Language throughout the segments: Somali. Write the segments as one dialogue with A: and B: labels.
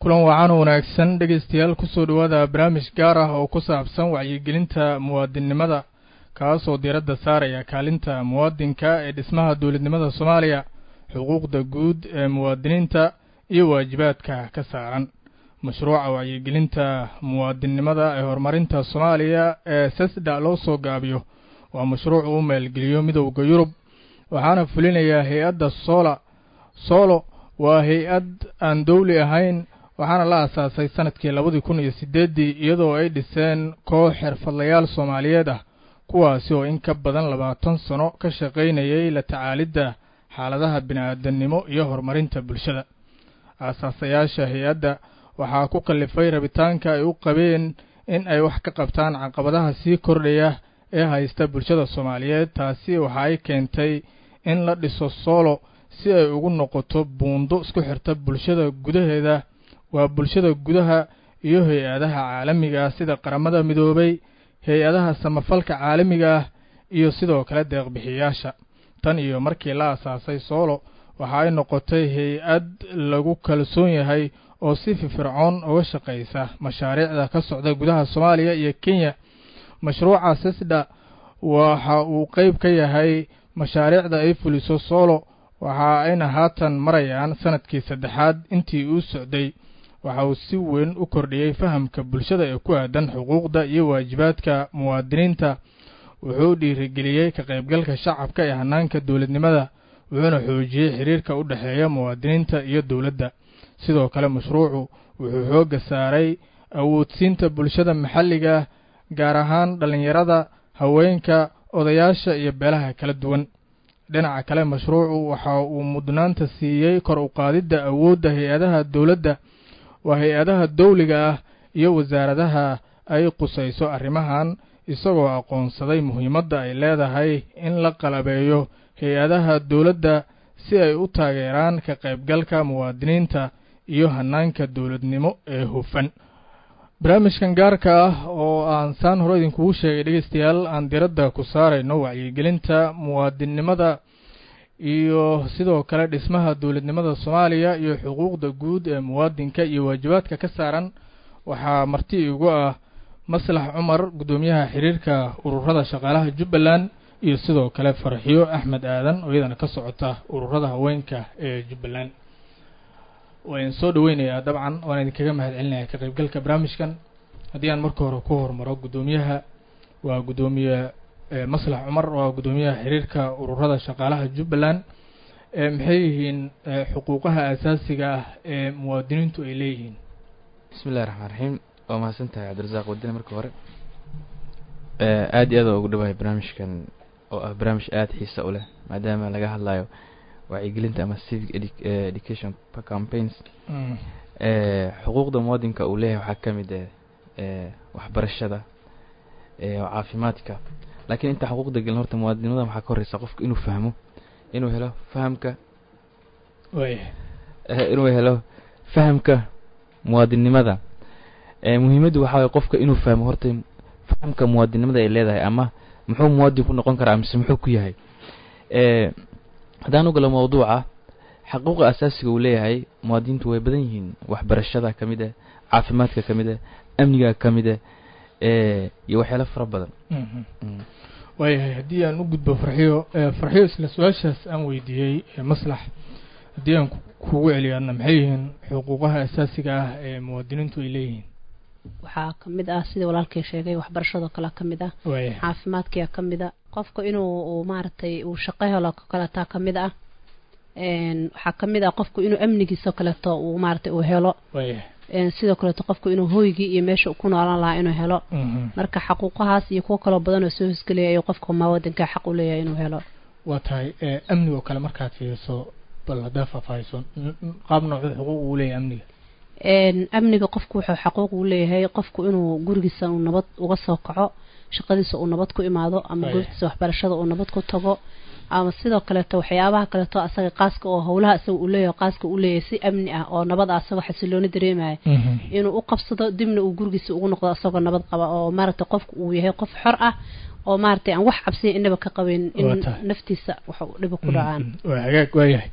A: kulan wacan wanaagsan dhegaystayaal kusoo dhowaada barnaamij gaar ah oo ku saabsan wacyigelinta muwaadinnimada kaasoo diiradda saaraya kaalinta muwaadinka ee dhismaha dowladnimada soomaaliya xuquuqda guud ee muwaadiniinta iyo waajibaadka ka saaran mashruuca wacyigelinta muwaadinnimada ee horumarinta soomaaliya ee sesda loo soo gaabiyo waa mashruuc uu maalgeliyo midowda yurub waxaana fulinayaa hay-adda soola soolo waa hay-ad aan dowli ahayn waxaana la aasaasay sanadkii labadii kun iyo siddeeddii iyadoo ay dhiseen koox xirfadlayaal soomaaliyeed ah kuwaasi oo in ka badan labaatan sano ka shaqaynayay la tacaalidda xaaladaha bini-aadannimo iyo horumarinta bulshada aasaasayaasha hay-adda waxaa ku kallifay rabitaanka ay u qabeen in ay wax ka qabtaan caqabadaha sii kordhaya ee haysta bulshada soomaaliyeed taasi waxa ay keentay in la dhiso soolo si ay ugu noqoto buundo isku xirta bulshada gudaheeda waa bulshada gudaha iyo hay-adaha caalamiga ah sida qaramada midoobay hay-adaha samafalka caalamiga ah iyo sidoo kale deeqbixiyaasha tan iyo markii la asaasay soolo waxa ay noqotay hay-ad lagu kalsoon yahay oo si firfircoon uga shaqaysa mashaariicda ka socda gudaha soomaaliya iyo kenya mashruuca sesda waxa uu qeyb ka yahay mashaariicda ay fuliso soolo waxa ayna haatan marayaan sanadkii saddexaad intii uu socday waxa uu si weyn u kordhiyey fahamka bulshada ee ku aadan xuquuqda iyo waajibaadka muwaadiniinta wuxuu dhiirigeliyey ka qaybgalka shacabka ee hanaanka dowladnimada wuxuuna xoojiyey xiriirka u dhexeeya muwaadiniinta iyo dowladda sidoo kale mashruucu wuxuu xoogga saaray awoodsiinta bulshada maxalliga gaar ahaan dhallinyarada haweenka odayaasha iyo beelaha kala duwan dhinaca kale mashruucu waxa uu mudnaanta siiyey kor u qaadidda awoodda hay-adaha dowladda waa hay-adaha dawliga ah iyo wasaaradaha ay qusayso arrimahan isagoo aqoonsaday muhiimadda ay leedahay in la qalabeeyo hay-adaha dowladda si ay u taageeraan ka qaybgalka muwaadiniinta iyo hanaanka dowladnimo ee hufan barnaamijkan gaarka ah oo aan saan hore idinkugu sheegay dhegeystayaal aan diradda ku saarayno wacyigelinta muwaadinnimada iyo sidoo kale dhismaha dowladnimada soomaaliya iyo xuquuqda guud ee muwaadinka iyo waajibaadka ka saaran waxaa marti igu ah maslax cumar guddoomiyaha xiriirka ururada shaqaalaha jubbaland iyo sidoo kale farxiyo axmed aadan oo iyadana ka socota ururada haweenka ee jubbaland waa idin soo dhaweynayaa dabcan waan idinkaga mahad celinaya ka qaybgalka barnaamijkan haddii aan marka hore ku hormaro guddoomiyaha waa guddoomiye maslax cumar waa guddoomiyaha xiriirka ururada shaqaalaha jubbaland maxay yihiin xuquuqaha asaasiga ah ee muwaadiniintu ay leeyihiin
B: bismi illahi raxmaan raxiim waa mahadsan tahay cabdirasaaq wadine marka hore aad iyo aad waa ugu dhawahay barnaamijkan oo ah barnaamij aada xiisa u leh maadaama laga hadlayo wacyigelinta ama civic education campaigns xuquuqda muwaadinka uu leeyahay waxaa ka mid ah waxbarashada caafimaadka laakiin intaa xuquuqda gelin horta muwaadinimada waxaa ka horeysa qofka inuu fahmo inuu helo fahamka inuu helo fahamka muwaadinnimada muhiimaddu waxaa waye qofka inuu fahmo horta fahamka muwaadinnimada ay leedahay ama muxuu muwaadin ku noqon karaa mise muxuu ku yahay haddaan u galo mawduuca xaquuqa asaasiga uu leeyahay muwaadiniintu way badan yihiin waxbarashada ka mid ah caafimaadka ka mid ah amniga ka mid ah iyo waxyaalo fara badan
A: waayahay haddii aan u gudbo farxiyo farxiyo isla su-aashaas aan weydiiyey maslax haddii aan kugu celiyaadna maxay yihiin xuquuqaha asaasiga ah ee muwaadiniintu ay leeyihiin
C: waxaa ka mid ah sidii walaalkay sheegay waxbarashadoo kale ka mid ah caafimaadkia ka mid a qofka inuu maaragtay uu shaqo helo kaleetaa ka mid ah waxaa ka mid ah qofku inuu amnigiisoo kaleeto uu maaragtay uu helo sidoo kaleeto qofku inuu hoygii iyo meesha ku noolaan lahaa inuu helo marka xaquuqahaas iyo kuwo kaloo badan oo soo hosgelaya ayuu qofka muwaadinka xaq u leeyahay inuu helo
A: waa tahay amnigoo kale markaad fiiriso bal haddaa faahfaahiso qaab noocuu xuquuq uu leeyahay amniga
C: amniga qofku wuxuu xaquuq u leeyahay qofku inuu gurigiisa uu nabad uga soo kaco shaqadiisa uu nabad ku imaado ama goobtiisa waxbarashada uu nabad ku tago ama sidoo kaleeto waxyaabaha kaleeto asaga qaaska oo howlaha isaga uu leeyahay qaaska uu leeyahay si amni ah oo nabad ah asagoo xasilooni dareemaya inuu u qabsado dibna uu gurigiisa ugu noqdo asagoo nabad qaba oo maaragtay qofku uu yahay qof xor ah oo maaragtay aan wax cabsiya inaba ka qabin in naftiisa wax dhiba ku dhacaan
A: waa hagaag waayahay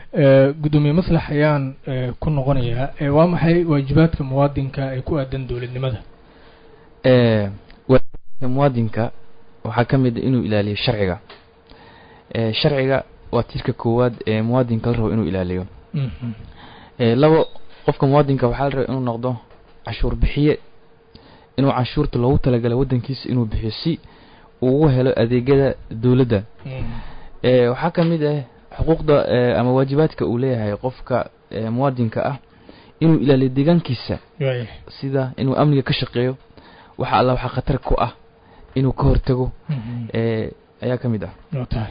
A: gudoomiye maslax ayaan ku noqonayaa waa maxay waajibaadka muwaadinka ee ku aadan dowladnimada
B: waajibaadka muwaadinka waxaa ka mid a inuu ilaaliyo sharciga sharciga waa tiirka koowaad ee muwaadinka la rabo inuu ilaaliyo labo qofka muwaadinka waxaa la raba inuu noqdo cashuur bixiye inuu canshuurta loogu talagalay waddankiisa inuu bixiyo si uu ugu helo adeegyada dowladda waxaa ka mid ah xuquuqda ama waajibaadka uu leeyahay qofka muwaadinka ah inuu ilaaliyo deegaankiisa sida inuu amniga ka shaqeeyo waxa alla waxa khatar ku ah inuu ka hortago ayaa ka mid ah
A: tahay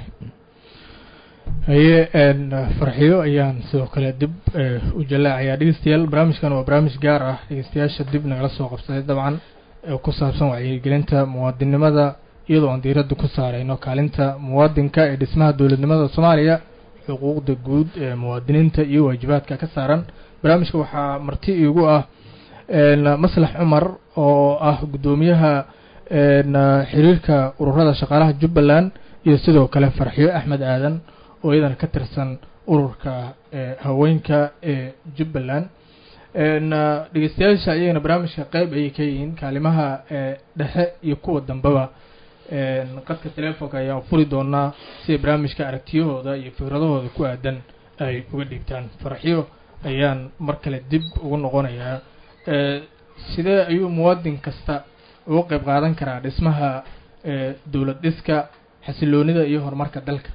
A: haye farxiyo ayaan sidoo kale dib u jalaacayaa dhegeystayaal barnaamijkan waa barnaamij gaar ah dhegeystayaasha dib nagala soo qabsaday dabcan ku saabsan wacyigelinta muwaadinimada iyadoo aan diiradda ku saareyno kaalinta muwaadinka ee dhismaha dowladnimada soomaaliya xuquuqda guud ee muwaadiniinta iyo waajibaadka ka saaran barnaamijka waxaa marti iigu ah maslax cumar oo ah guddoomiyaha xiriirka ururada shaqaalaha jubbaland iyo sidoo kale farxiyo axmed aadan oo iyadana ka tirsan ururka haweenka ee jubbaland dhegeystayaasha ayagana barnaamijka qeyb ayay ka yihiin kaalimaha dhexe iyo kuwa dambeba qadka telefonka ayaan furi doonaa si barnaamijka aragtiyahooda iyo fikradahooda ku aadan ay uga dhiibtaan farxiyo ayaan mar kale dib ugu noqonayaa sidee ayuu muwaadin kasta uga qeyb qaadan karaa dhismaha dowlad dhiska xasiloonida iyo horumarka dalka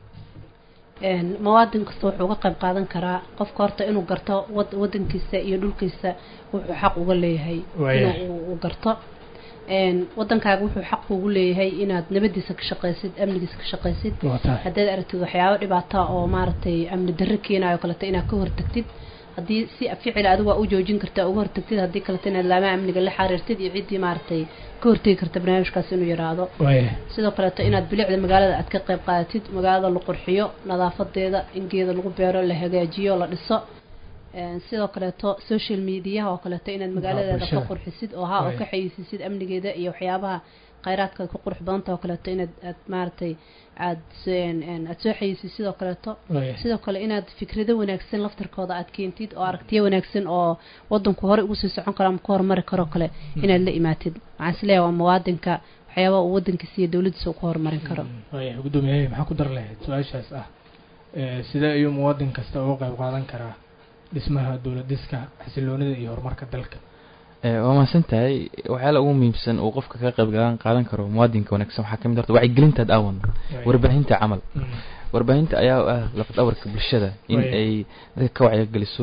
C: muwaadin kasta wuxuu uga qayb qaadan karaa qofka horta inuu garto wad wadankiisa iyo dhulkiisa wuxuu xaq uga leeyahay inuu garto wadankaaga wuxuu xaq kugu leeyahay inaad nabadiisa ka shaqaysid amnigiisa ka shaqaysid haddaad aragtid waxyaabo dhibaata oo maaragtay amni darro keenayo kaleeto inaad ka hortagtid haddii si ficil adigu waa u joojin karta uga hortagtid haddii kaleto inaad laamaha amniga la xariirtid iyo ciddii maaragtay ka hortegi karta barnaamijkaas inuu yaraado sidoo kaleeto inaad bilicda magaalada aad ka qayb qaadatid magaalada la qurxiyo nadaafadeeda in geeda lagu beero la hagaajiyo la dhiso sidoo kaleeto social mediaha oo kaleeto inaad magaaladeeda ka qurxisid oo ha oo ka xayisisid amnigeeda iyo waxyaabaha khayraadka ku qurux badanta oo kaleeto inaad aad maaragtay aad aad soo xayisisid sidoo kaleeto sidoo kale inaad fikrado wanaagsan laftarkooda aad keentid oo aragtiyo wanaagsan oo wadanku hore ugu sii socon karo ama ku horumari karo kale inaad la imaatid waxaan isleeyahay waa muwaadinka waxyaabaha uu wadankiisa iyo dowladdiisa uu ku horumarin karo
A: gudoomiyahay maxaa ku dar lahayd su-aashaas ah sidee ayuu muwaadin kasta uga qayb qaadan karaa dhismaha dowlad dhiska xasiloonida iyo horumarka dalka
B: waa mahadsan tahay waxyaala ugu muhiimsan uu qofka ka qayb galan qaadan karo muwaadinka wanaagsan waxaa kamid horta wacyigelintaad aawan warbaahinta camal warbaahinta ayaa ah lafad awarka bulshada in ay dadka ka wacyigeliso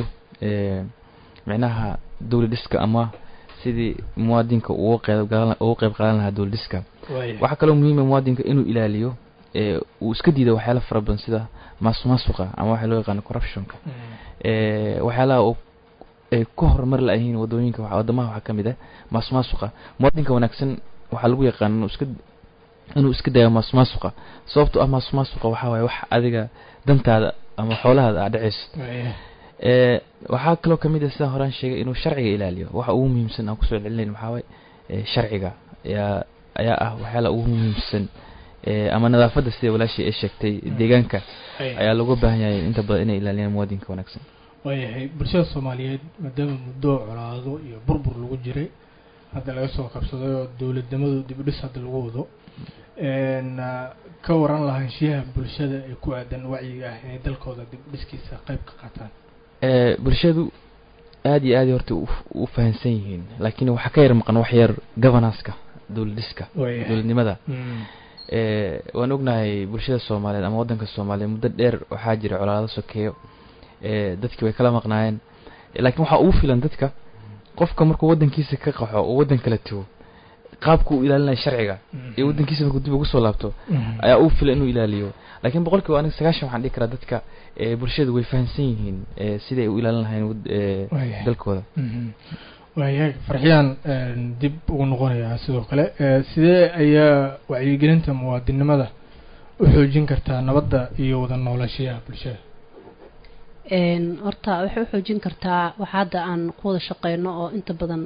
B: micnaha dowlad dhiska ama sidii muwaadinka uga qeyb galan uga qayb qaadan lahaa dowlad dhiska waxaa kaloo muhiima muwaadinka inuu ilaaliyo uu iska diido waxyaala fara badan sida maasumaasuqa ama waxa loo yaqaano corruptionka waxyaalaha ay ku horumar la-yihiin wadooyinka wadamaha waxaa kamid ah maasumaasuqa muwaadinka wanaagsan waxaa lagu yaqaan inuu iska inuu iska dayo maasumaasuqa sababto ah maasumaasuqa waxaa waaye wax adiga dantaada ama xoolahaada aad dhaceyso waxaa kaloo kamid ah sidaan horaan sheegay inuu sharciga ilaaliyo waxa ugu muhiimsan aan kusoo celinayn waxaa waaye sharciga ayaa ayaa ah waxyaala ugu muhiimsan ama nadaafadda sida walaashii ay sheegtay deegaanka ayaa looga baahan yahay inta badan inay ilaaliyaan muwaadinka wanaagsan
A: waayahay bulshada soomaaliyeed maadaama muddo colaado iyo burbur lagu jiray hadda laga soo qabsaday oo dowladnimadu dib u dhis hadda lagu wado ka waran lahaanshiyaha bulshada ee ku aadan wacyiga ah inay dalkooda dib u dhiskiisa qayb ka qaataan
B: bulshadu aada iyo aad horta u fahansan yihiin laakiin waxaa ka yar maqan wax yar governanceka dowlad dhiska dowladnimada waan ognahay bulshada soomaaliyeed ama waddanka soomaaliyeed muddo dheer waxaa jira colaado sokeeyo dadkii way kala maqnaayeen laakiin waxaa ugu filan dadka qofka markuu waddankiisa ka qaxo oo waddan kala tago qaabku uu ilaalinaya sharciga iyo waddankiisa markuu dib ugu soo laabto ayaa ugu filan inuu ilaaliyo laakiin boqol kiiba aniga sagaashan waxaan dhihi karaa dadka bulshada way fahamsan yihiin siday u ilaalin lahayn dalkooda
A: waayahay farxiyaan dib ugu noqonayaa sidoo kale sidee ayaa wacyigelinta muwaadinimada u xoojin kartaa nabadda iyo wada noolashayaha bulshada
C: horta waxay u xoojin kartaa waxa hadda aan ku wada shaqeyno oo inta badan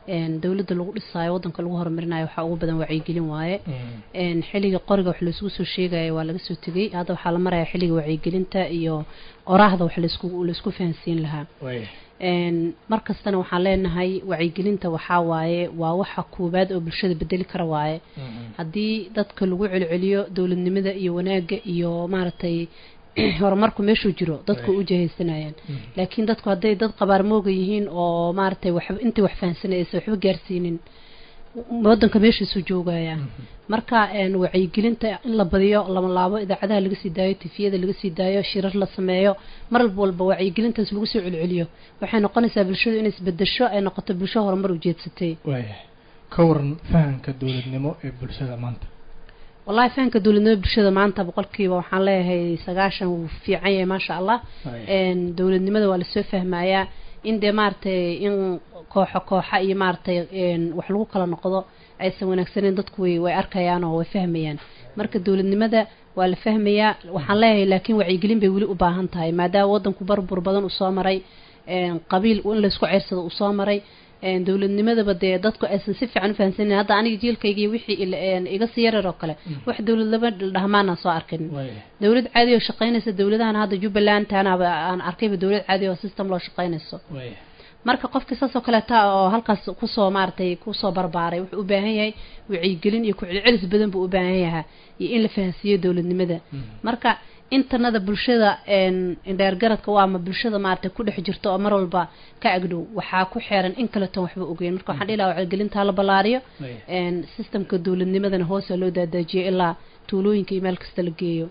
C: dowladda lagu dhisaayo waddanka lagu horumarinayo waxaa ugu badan wacyigelin waaye xilliga qoriga wax laisugu soo sheegaya waa laga soo tegey hadda waxaa la maraya xilliga wacyigelinta iyo oraahda wax laisku laisku fahansiin lahaa mar kastana waxaan leenahay wacyigelinta waxaa waaye waa waxa koowaad oo bulshada bedeli kara waaye haddii dadka lagu celceliyo dowladnimada iyo wanaagga iyo maaragtay horumarku meeshuu jiro dadku u jahaysanayaan laakiin dadku hadday dad qabaarmooga yihiin oo maaragtay waxba intii wax fahansanaysa waxba gaarsiinin waddanka meeshiisuu joogaya marka wacyigelinta in la badiyo lama laabo idaacadaha laga sii daayo tifiyada laga sii daayo shirar la sameeyo mar walba wacyigelintaas lagu soo celceliyo waxay noqonaysaa bulshadu inay isbedesho ay noqoto bulsho horumar ujeedsatay
A: waaya ka waran fahamka dowladnimo ee bulshada maanta
C: wallahi fahamka dowladnimo bulshada maanta boqolkiiba waxaan leeyahay sagaashan wuu fiican yahay maasha allah dowladnimada waa lasoo fahmayaa in dee maaragtay in kooxo kooxa iyo maaragtay wax lagu kala noqdo aysan wanaagsaneyn dadku way way arkayaan oo way fahmayaan marka dowladnimada waa la fahmayaa waxaan leeyahay laakiin wacyigelin bay weli u baahan tahay maadaama waddanku barbur badan uu soo maray qabiil in laysku ceersado uu soo maray dowladnimadaba dee dadku aysan si fiican u fahansanin hadda aniga jiilkayga wixii iga sii yarar oo kale wax dowlad laba dhahmaana soo arkin dowlad caadi oo shaqaynaysa dowladahan hadda jubbaland taanaba aan arkayba dowlad caadi oo system loo shaqaynayso marka qofkii saas oo kaleeta oo halkaas kusoo maaragtay kusoo barbaaray wuxuu u baahan yahay wacyigelin iyo ku-celcelis badan buu u baahan yahaa iyo in la fahansiiyo dowladnimada marka intanada bulshada indheergaradka waa ama bulshada maaragtay ku dhex jirto oo mar walba ka agdhow waxaa ku xeeran in kaleton waxba ogeyn marka waxaan dhihi lahaa wacyigelintaa la ballaariyo systemka dowladnimadana hoosa loo daadaajiyo ilaa tuulooyinka iyo meel kasta la geeyo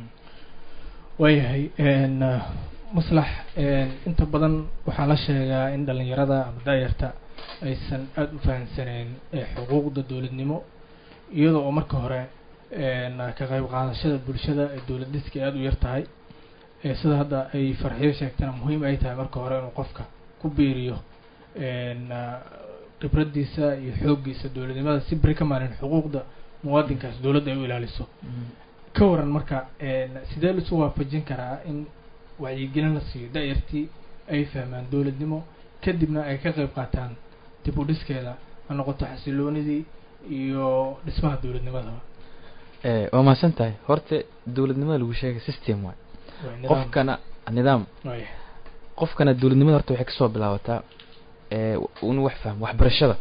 A: waayahay maslax inta badan waxaa la sheegaa in dhalinyarada ama daayarta aysan aada u fahansaneyn xuquuqda dowladnimo iyadoo oo marka hore ka qayb qaadashada bulshada ee dowlad dhiska aada u yar tahay sida hadda ay farxiyo sheegtana muhiim ay tahay marka hore inuu qofka ku biiriyo khibradiisa iyo xooggiisa dowladnimada si beri ka maalin xuquuqda muwaadinkaas dowladda ay u ilaaliso ka waran marka sidee laisu waafajin karaa in wacyigelin la siiyo da-yartii ay fahmaan dowladnimo kadibna ay ka qayb qaataan dib u dhiskeeda ha noqoto xasiloonidii iyo dhismaha dowladnimadaba
B: waa mahadsan tahay horta dowladnimada lagu sheegay system waay qofkana nidaam qofkana dowladnimada horta waxay kasoo bilaabataa inuu wax fahmo waxbarashada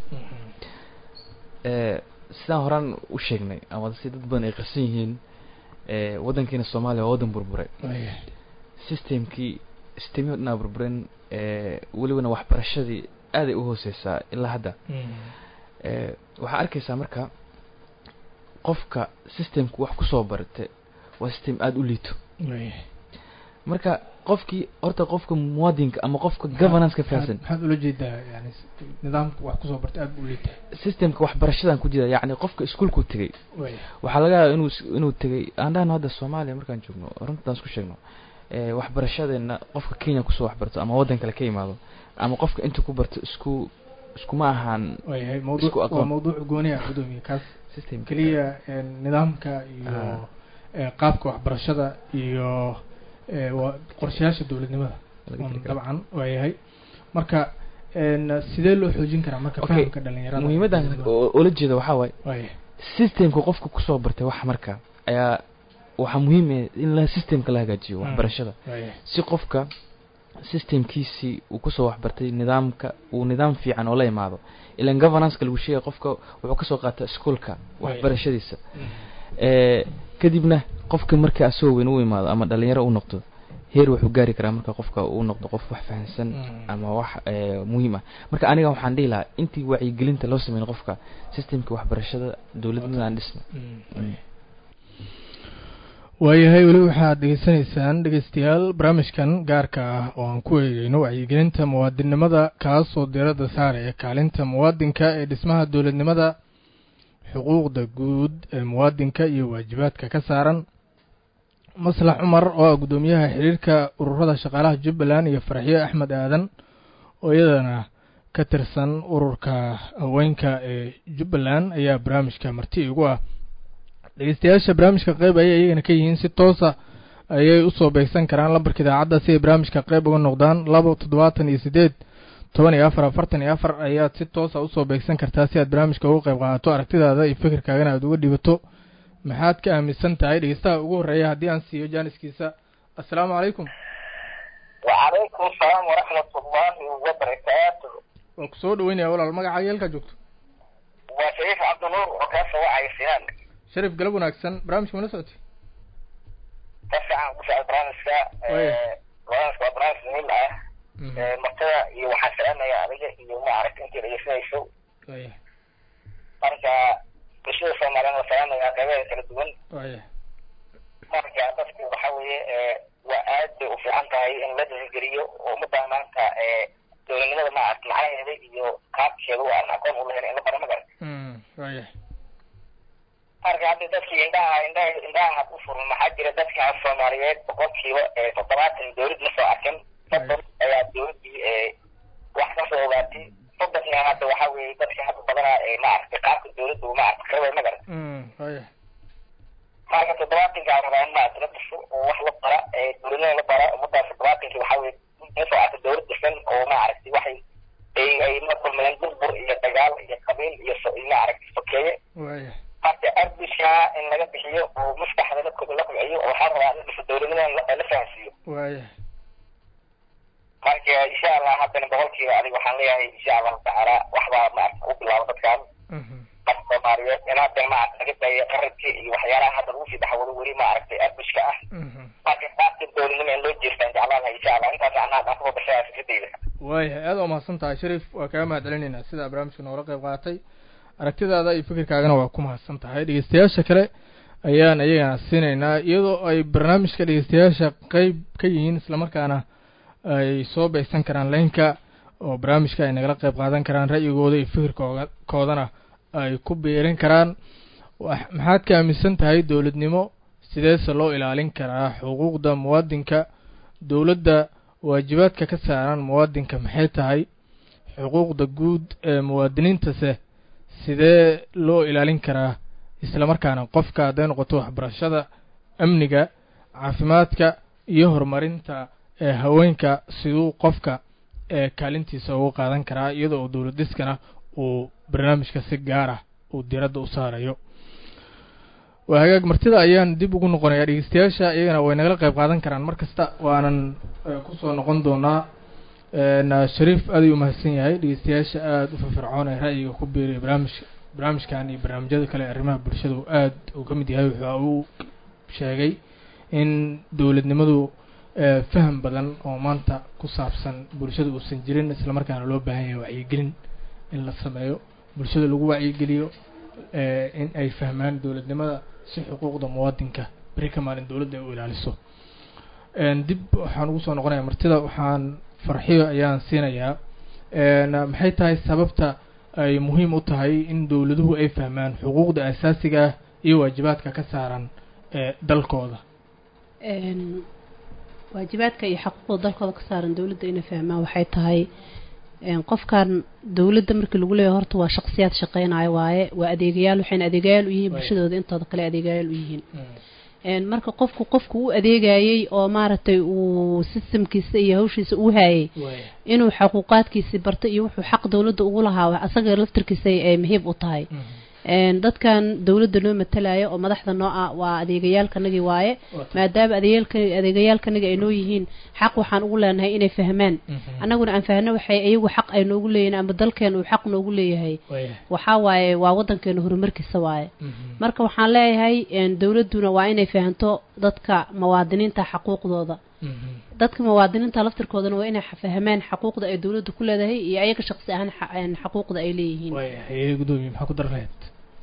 B: sidaan horaan u sheegnay ama si dad badan ay qarsan yihiin waddankiina soomaaliya waa waddan burburay systemkii systemyo dhanaa burburen welibana waxbarashadii aaday u hooseysaa ilaa hadda waxaa arkaysaa marka qofka systemku wax kusoo barate waa system aada u liito marka qofkii horta qofka muwaadinka ama qofka governance-ka fahamsan
A: maxaad ula jeedaa yani nidaamka wax kusoo bartay aada u liita
B: systemka waxbarashadan ku jira yacni qofka iskuolku tegay waxaa laga yaaba inuu inuu tegay aan dhahno hadda soomaaliya markaan joogno runtaan isku sheegno waxbarashadeena qofka kenya kusoo waxbarto ama waddan kale ka imaado ama qofka inta ku barto isku iskuma ahaan
A: wayahay mawduuc waa mawduuc gooni ah gudoomiye kaas
B: system
A: keliya nidaamka iyo qaabka waxbarashada iyo waa qorshayaasha dowladnimada dabcan waayahay marka sidee loo xoojin karaa marka fahamka dhalinyarada
B: muhiimaddan oola jeeda waxaa waaye
A: waaya
B: systemka qofka kusoo bartay wax marka ayaa waxaa muhiim ah in la systemka la hagaajiyo waxbarashada
A: waaya
B: si qofka systemkiisii uu kusoo waxbartay nidaamka uu nidaam fiican oo la imaado ilan governanceka lagu sheegay qofka wuxuu kasoo qaata ischoolka waxbarashadiisa kadibna qofka marka asoo weyn u imaado ama dhalinyaro u noqdo heer wuxuu gaari karaa marka qofka uu noqdo qof wax fahansan ama wax muhiim ah marka aniga waxaan dhihi lahaa intii wacyigelinta loo sameyn qofka systemka waxbarashada dowladnimada aan dhisna
A: waayahay weli waxaad dhegeysanaysaan dhegeystayaal barnaamijkan gaarka ah oo aan ku eegeyno wacyigelinta muwaadinnimada kaasoo diiradda saaraya kaalinta muwaadinka ee dhismaha dowladnimada xuquuqda guud ee muwaadinka iyo waajibaadka ka saaran maslax cumar oo ah guddoomiyaha xiriirka ururada shaqaalaha jubbaland iyo farxiyo axmed aadan oo iyadana ka tirsan ururka haweenka ee jubbaland ayaa barnaamijka marti igu ah dhegeystayaasha barnaamijka qeyb ayay iyagana ka yihiin si toosa ayay usoo beegsan karaan lambarka idaacadda si ay barnaamijka qeyb uga noqdaan laba toddobaatan iyo siddeed toban iyo afar afartan iyo afar ayaad si toosa usoo beegsan kartaa si aad barnaamijka uga qayb qaadato aragtidaada iyo fikirkaagana aad uga dhibato maxaad ka aaminsan tahay dhegeystaha ugu horreeya haddii aan siiyo jaaniskiisa assalaamu calaykum
D: وعليكم السلام ورحمة الله وبركاته
A: waan ku soo dhaweynaya walaal magacaaga halkaa joogto
D: وشريف عبد النور وكاسة وعي سنان
A: sharif galab wanaagsan barnaamijka mana socotay
D: كاسة عن قصة برانسكا
A: وي.
D: برانسكا برانس نيل اه مرتبة iyo waxaan salaamaya adiga iyo maaragta intii dhegeysanayso
A: waya
D: marka bulshada soomaaliyeed waa salaamaya qaybaha kala duwan
A: waya
D: marka dadku waxa weeye ee, waa aad bay u fiican tahay in la dhiirigeliyo oo ummadda maanta ee, dowladnimada maaragta macnaheeda iyo qaabkeeda oo aan aqoon u lahayn in la baro magarata
A: Mm, waya
D: marka hadda dadkii indhaha indhaha indhaha had u furan maxaa jira dadka soomaaliyeed boqolkiiba ee toddobaatan dowlad ma soo arkin soddon ayaa dowladdii ee wax ka soo ogaatay soddonkiina hadda waxa weeye dadka hadda badanaa ee maaragtay qaabka dowladdu maaragta karaway magarata
A: Mm, waya
D: marka toddobaatankaa rabaa in maaragta la dhiso oo wax la bara ee dowladnimada la bara ummadaas toddobaatankii waxaa weeye ma soo arka dowlad dhisan oo maaragtay waxay ay ay la kulmayeen burbur iyo dagaal iyo qabiil iyo so- iyo maaragtay sokeeye
A: waya
D: marka ardishaa in laga bixiyo oo maskaxda la kobciyo la kobciyo oo waxaa rabaa in la dhiso dowladnimada la- la fahansiiyo
A: waya
D: marka insha allah haddana boqolkiiba adiga waxaan leeyahay insha allahu tacaala waxbaa maaragta u bilaabo dadkan
A: Mhm.
D: dadka soomaaliyeed in haddana maaragta laga daayo qarabkii iyo waxyaalaha hadda lagu sii dhaxwado weli maaragtay ardishka ah
A: Mhm.
D: marka qaabka dowladnimo in loo jeestaan jeclaan lahay insha allah intaas anaa aan kuba bashaya fikradeyda
A: waaya aad waa mahadsan tahay sharif waa kaga mahad celinaynaa sidaa barnaamijka noola qayb qaatay aragtidaada iyo fikirkaagana waa ku mahadsan tahay dhegeystayaasha kale ayaan iyagana siinaynaa iyadoo ay barnaamijka dhegeystayaasha qeyb ka yihiin islamarkaana ay soo beegsan karaan laynka oo barnaamijka ay nagala qayb qaadan karaan ra'yigooda iyo fikirkooga koodana ay ku biirin karaan wax- maxaad ka aaminsan tahay dowladnimo sideese loo ilaalin karaa xuquuqda muwaadinka dowladda waajibaadka ka saaran muwaadinka maxay tahay xuquuqda guud ee muwaadiniintase sidee loo ilaalin karaa islamarkaana qofka hadday noqoto waxbarashada amniga caafimaadka iyo horumarinta ee haweenka siduu qofka ee kaalintiisa ugu qaadan karaa iyadoo uu dowlad dhiskana uu barnaamijka si gaar ah uu diradda u saarayo waa hagaag martida ayaan dib ugu noqonayaa dhegeystayaasha iyagana way nagala qayb qaadan karaan mar kasta waanan eh, kusoo noqon doonaa na shariif aad ayuu umahadsan yahay dhegeystayaasha aada u firfircoon ee ra'yiga ku biiriya barnaamijka barnaamijkan iyo barnaamijyada kale ee arrimaha bulshada uu aad uu ka mid yahay wuxuu uu sheegay in dowladnimadu eh, faham badan oo maanta ku saabsan bulshada uusan jirin islamarkaana loo baahan yahay wacyigelin in la sameeyo bulshada lagu wacyigeliyo eh, in ay fahmaan dowladnimada si xuquuqda muwaadinka beri ka maalin dowladda ay u ilaaliso En, dib waxaan ugu soo noqonayaa martida waxaan farxiyo ayaan siinayaa En, maxay tahay sababta ay muhiim u tahay in dowladuhu ay fahmaan xuquuqda asaasiga ah iyo waajibaadka ka saaran ee dalkooda
C: Een, waajibaadka iyo xaquuqda dalkooda ka saaran dowladda inay fahmaan waxay tahay een, qofkan dowladda markii lagu leeyahay horta waa shaqsiyaad shaqeynayo waaye waa adeegayaal waxayna adeegayaal u yihiin
A: Waaye.
C: bulshadooda intooda kale adeegayaal u yihiin Een, marka qofku qofku u adeegayay oo maaragtay uu systemkiisa iyo hawshiisa u hayay
A: waaya
C: inuu xaquuqaadkiisi barto iyo wuxuu xaq dowladda ugu lahaa asaga laftirkiisa ay muhiim u tahay Een, dadkan dowladda noo matalaya oo madaxda noo ah waa adeegayaalkanagii waaye maadaama adeegayaalka adeegayaalkanagi ay noo yihiin xaq waxaan ugu leenahay inay fahmaan annaguna aan fahno waxay iyagu xaq ay noogu leeyihiin ama dalkeena uu xaq noogu leeyahay
A: waaya
C: waxaa waaye waa wadankeena horumarkiisa waaye marka waxaan leeyahay een, dowladduna waa inay fahanto dadka muwaadiniinta xaquuqdooda dadka muwaadiniinta laftirkoodana waa inay fahmaan xaquuqda ay dowladda ku leedahay iyo ayaga shaqsi ahaan xa- een, xaquuqda ay leeyihiin
A: waaya hayee gudoomiye maxaa ku dar lahayd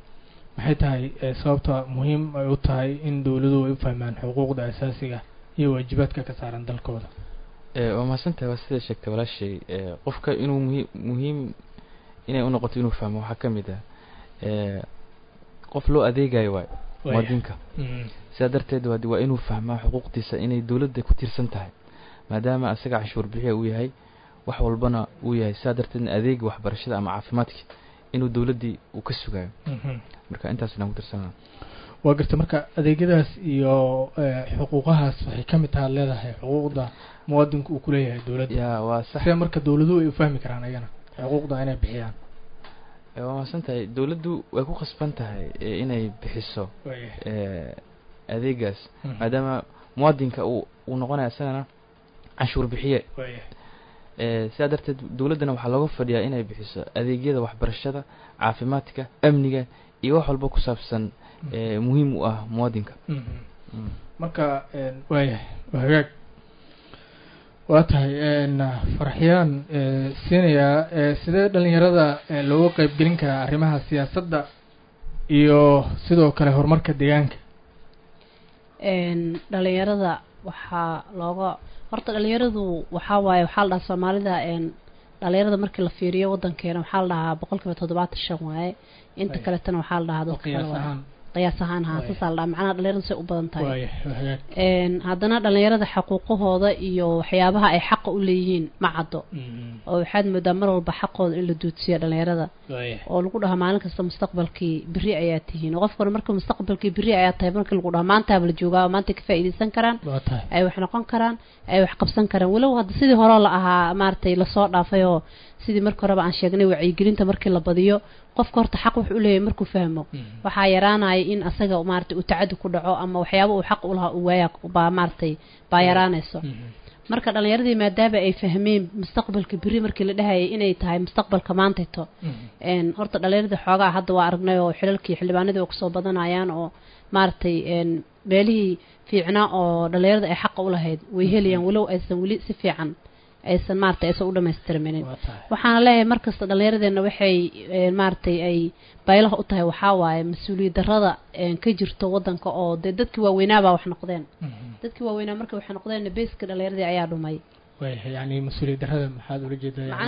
A: maxay tahay eh, sababta muhiim ay u tahay in dowladuhu ay u fahmaan xuquuqda asaasiga iyo waajibaadka ka saaran dalkooda
B: Eh, waa mahadsantahay waa sida sheegtay walaashay eh, qofka inuu muhiim muhiim inay u noqoto inuu fahmo waxaa ka mid ah eh, qof loo adeegayo waayo muwaadinka sidaa darteed waa waa inuu fahmaa xuquuqdiisa inay dowladda ku tiirsan tahay maadaama asaga canshuur bixiya uu yahay wax walbana uu yahay sidaa darteedna adeega waxbarashada ama caafimaadka inuu dowladdii uu ka sugayo marka intaas inaan ku tirsanaa
A: waa garta marka adeegyadaas iyo xuquuqahaas waxay ka mid taha leedahay xuquuqda muwaadinku uu kuleeyahay dowladda
B: ya waa sax
A: sidee marka dowladuhu ay ufahmi karaan ayagana xuquuqda inay bixiyaan
B: waa mahadsan tahay dowladdu way ku khasban tahay inay bixiso adeegaas maadaama muwaadinka uu uu noqonaya isagana canshuur bixiye sidaa darteed dowladdana waxaa looga fadhiyaa inay bixiso adeegyada waxbarashada caafimaadka amniga iyo wax walba ku saabsan muhiim u ah muwaadinka
A: marka waayahay waa hagaag waa tahay farxiyaan siinayaa sidee dhalinyarada looga qeybgelin karaa arrimaha siyaasadda iyo sidoo kale horumarka deegaanka
C: dhalinyarada waxaa looga horta dhalinyaradu waxaa waaye waxaa la dhahaa soomaalida dhalinyarada markii la fiiriyo wadankeena waxaa la dhahaa boqol kiiba toddobaatan shan waaye inta kaletana waxaa la dhahaa dadka kale waaye qiyaas ahaan haa saasaa la dhahaa macnaha dhalinyarada say u badan tahay haddana dhalinyarada xaquuqahooda iyo waxyaabaha ay xaqa u leeyihiin ma caddo oo waxaad moodaa mar walba xaqooda in la duudsiyo dhalinyarada oo lagu dhahaa maalin kasta mustaqbalkii beri ayaa tihiin oo qofkana marka mustaqbalkii beri ayaa tahay markii lagu dhaha maantaaba la joogaa maanta ka faa'iidaysan karaan ay wax noqon karaan ay wax qabsan karaan walow hadda sidii hore la ahaa maaragtay lasoo dhaafay oo sidii marka horeba aan sheegnay wacyigelinta markii la badiyo qofka horta xaq wuxuu uleeyahay markuu fahmo waxaa yaraanaya in asaga maaragtay uu tacadi ku dhaco ama waxyaaba uu xaq ulahaa uu waaya baa maaragtay baa yaraanayso marka dhalinyaradii maadaama ay fahmeen mustaqbalka beri markii la dhahayay inay tahay mustaqbalka maantayto horta dhalinyaradii xoogaa hadda waa aragnay oo xilalkii xildhibaanadii oo kusoo badanayaan oo maaragtay meelihii fiicnaa oo dhalinyarada ay xaqa ulahayd way helayaan walow aysan weli si fiican aysan maaragtay aysan u dhamaystirminin waxaana leeyahay markasta dhallinyaradeenna waxay maaragtay ay baylaha u tahay waxaa waaye mas-uuliyad darrada ka jirto waddanka oo dee dadkii waaweynaabaa wax noqdeen dadkii waaweynaa markay wax noqdeen beeska dhallinyaradii ayaa dhumay
A: yani mas-uuliyad darrada maxaad ula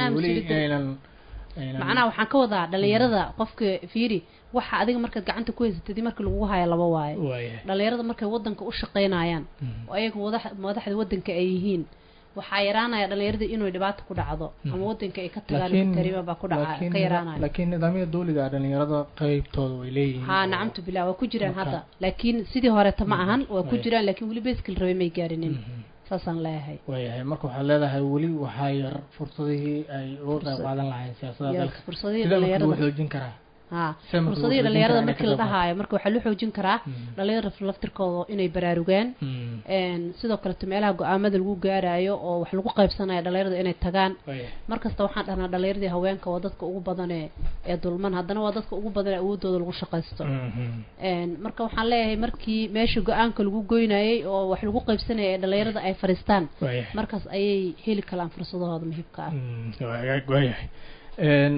A: jeedaa
C: macnaha waxaan ka wadaa dhalinyarada qofka fiiri waxa adiga markaad gacanta ku haysatid marka lagu haya laba waaye dhalinyarada markay wadanka u shaqaynayaan oo ayaga madaxda wadanka ay yihiin waxaa yaraanaya dhalinyarada inuu dhibaato ku dhacdo ama wadanka ay ka tagaan tariima baa ku dhaca ka yaraanaya
A: laakiin nidaamyada dawliga dhalinyarada qeybtooda way leeyihiin
C: ha nacamtu billah waa ku jiraan hadda laakiin sidii horeeta ma ahan waa ku jiraan laakiin weli beskil rabay may gaarinin saasaan leeyahay
A: waayahay marka waxaad leedahay weli waxaa yar fursadihii ay uga qayb qaadan lahayn siyaasada dalka
C: fursadihii
A: sidee marka
C: dhalinyarada
A: lagu xoojin karaa
C: ha
A: Sida marka
C: fursadihii
A: loo
C: dhalinyarada
A: xoojin
C: markii la
A: karaa
C: dhahaayo marka waxaa loo xoojin karaa dhalinyarada laftirkooda inay baraarugaan
A: Mm.
C: een sidoo kaleto meelaha go-aamada lagu gaarayo oo wax lagu qaybsanayo dhalinyarada inay tagaan
A: waayahay
C: markasta waxaan dhahnaa dhalinyaradii haweenka waa dadka ugu badan ee ee dulman haddana waa dadka ugu badan ee awoodooda lagu shaqaysto
A: Mhm.
C: een marka waxaan leeyahay markii meesha go-aanka lagu goynayay oo wax lagu qaybsanayay ee dhalinyarada ay fadhiistaan
A: waayahay
C: markaas ayay heli karaan fursadahooda muhiimka ah
A: Mm, waa hagaag waayahay n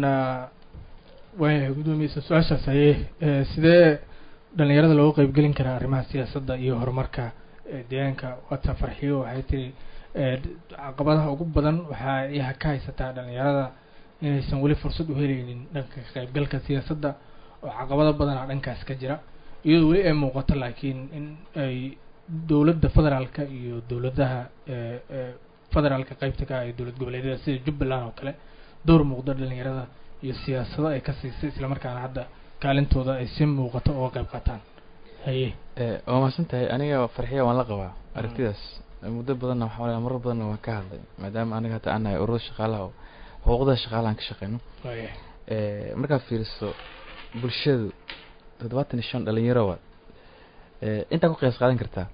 A: waayahay guddoomiyeisa su-aashaas ayee eh, sidee dhalinyarada looga qeybgelin karaa arrimaha siyaasadda iyo horumarka eh, deegaanka waata farxiyo waxay tiri eh, caqabadaha ugu badan waxaa yaha ka haysataa dhalinyarada inaysan weli fursad u helaynin dhanka ka qeybgalka siyaasadda oo caqabado badana dhankaas ka jira iyadoo weli ay muuqato laakiin in ay dowladda federaalka iyo dowladaha eh, eh, federaalka qeybta ka ah ee dowlad goboleedyada sida jubbaland oo kale door muuqda dhalinyarada iyo siyaasado ay ka siisay islamarkaana hadda kaalintooda ay si muuqato uga qayb qaataan haye
B: Eh, waa mahadsan tahay aniga farxiya waan la qabaa aragtidaas muddo badanna waxaa malaya marar badanna waan ka hadlay maadaama aniga hata aan nahay ururada shaqaalaha oo xuquuqda shaqaalahan ka shaqeyno
A: waayahay
B: Eh, markaad fiiriso bulshadu toddobaatan iyo shan dhalinyaro waad Eh, intaa ku qiyaas qaadan kartaa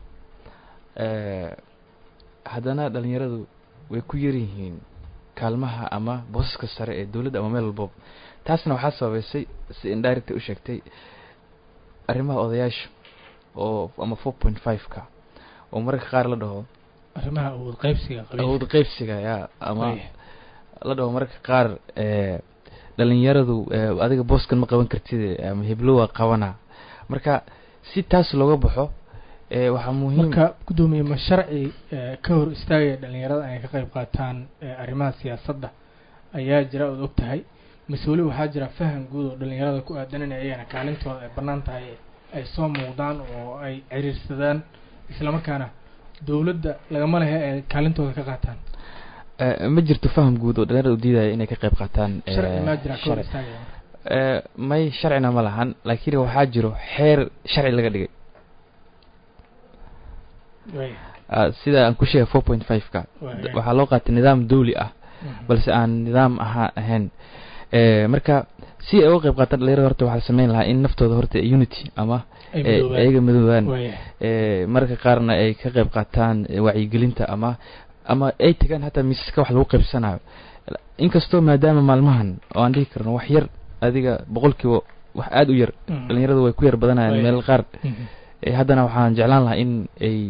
B: Eh, haddana dhalinyaradu way ku yar yihiin kaalmaha ama boosaska sare ee dowladda ama meel walbaba taasna waxaa sababeysay si indirect u sheegtay arrimaha odayaasha oo ama four point five ka oo mararka qaar la dhaho
A: arrimaha awood qaybsiga
B: awood qeybsiga yaa ama
A: Waayahay.
B: la dhaho mararka qaar eh, dhalinyaradu eh, adiga booskan ma qaban kartid ama heblo waa qabana marka si taas looga baxo eh, waxaa muhiim
A: marka guddoomiye ma sharci eh, ka hor istaagaya dhalinyarada inay ka qayb qaataan eh, arrimaha siyaasadda ayaa jira ood og tahay mise weli waxaa jira faham guud oo dhalinyarada ku aadan in ayagana kaalintooda ay bannaan tahay ay soo muuqdaan oo ay ciriirsadaan islamarkaana dowladda lagama lehe ay kaalintooda ka qaataan
B: eh, ma jirto faham guud oo dhalinyarada u diidaya inay ka qayb qaataan eh,
A: sharci maa jira ka hor
B: sharci.
A: istaagaya
B: Eh, may sharcina ma lahan laakiin waxaa jiro xeer sharci laga dhigay
A: Way.
B: Ah, sida aan ku sheegay four point five-ka
A: Way.
B: waxaa loo qaatay nidaam dawli ah
A: Mhm.
B: balse aan nidaam ahaa ahayn Eh, marka si ay uga qayb qaataan dhalinyarada horta waxaa la sameyn lahaa in naftooda horta unity ama
A: Ay
B: eh,
A: midoobaan.
B: ayaga midoobaan
A: Way.
B: Eh, mararka qaarna ay ka qayb qaataan eh, wacyigelinta ama ama ay tagaan hataa miisaska wax lagu qaybsanayo inkastoo maadaama maalmahan oo aan dhihi karno wax yar adiga boqolkiiba wax aada u yar
A: Mhm.
B: dhalinyaradu way ku yar badanayaan
A: Way.
B: meel qaar
A: Mhm.
B: Eh, haddana waxaan jeclaan lahaa in ay